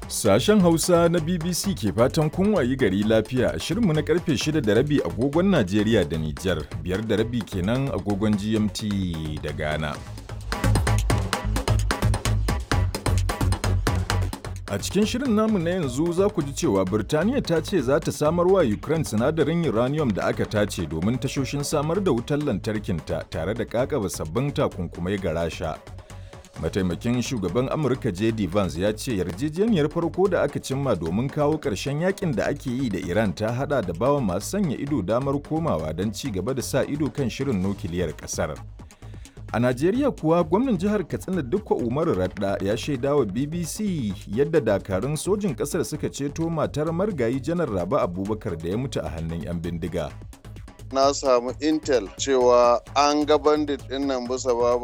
Sashen Hausa na BBC ke fatan kun wayi gari lafiya a shirinmu na karfe 6 da rabi agogon Najeriya da Nijar, biyar da rabi kenan agogon GMT da Ghana. A cikin shirin namu na yanzu za ku ji cewa Birtaniya ta ce za ta samar wa Ukraine sinadarin uranium da aka tace domin tashoshin samar da wutar lantarkinta tare da kakaba sabbin takunkumai ga Rasha. Mataimakin shugaban Amurka JD Vance ya ce yarjejeniyar farko da aka cimma domin kawo ƙarshen yakin da ake yi da Iran ta hada da bawa masu sanya ido damar komawa don ci gaba da sa ido kan shirin nukiliyar ƙasar. A Najeriya kuwa gwamnan jihar Katsina Dukko Umaru Radda ya shaida wa BBC yadda dakarun sojin ƙasar suka ceto matar margayi janar Raba Abubakar da ya mutu a hannun 'yan bindiga. na samu intel cewa an ga bandit din nan bisa babur